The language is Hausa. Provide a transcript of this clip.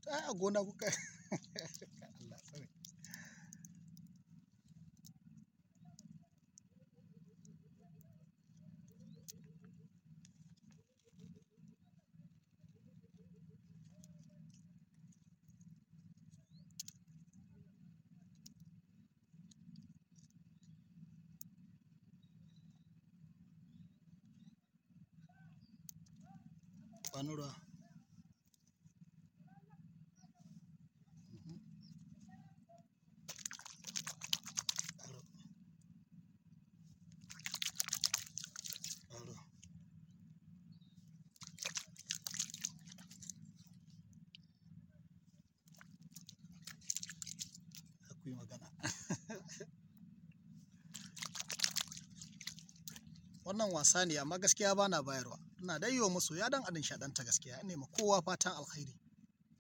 ai a gona kuka Allah tsare bani ruwa Mhm. Aro. Aro. Za ku yi magana wannan wasa ne amma gaskiya ba na bayarwa ina dai yi wa masoya don a nishaɗanta gaskiya ina ma kowa fatan alkhairi